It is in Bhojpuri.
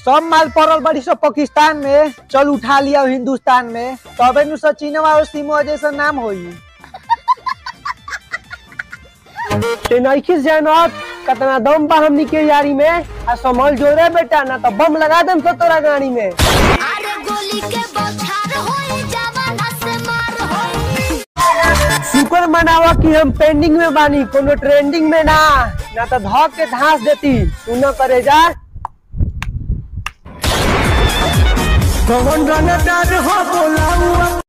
सब माल पड़ल बड़ी सब पाकिस्तान में चल उठा लिया हिंदुस्तान में तबे नु सचिनवा और सिमो जैसा नाम होई ते नइखिस जानत कतना दम बा हमनी के यारी में आ संभल जोरे बेटा ना तो बम लगा देम तो तोरा गाड़ी में अरे गोली के बौछार होई जवाना से मार होई शुक्र मनावा कि हम पेंडिंग में बानी कोनो ट्रेंडिंग में ना ना तो धक के धांस देती सुन करे जा कौन रनदार हो बोलाऊ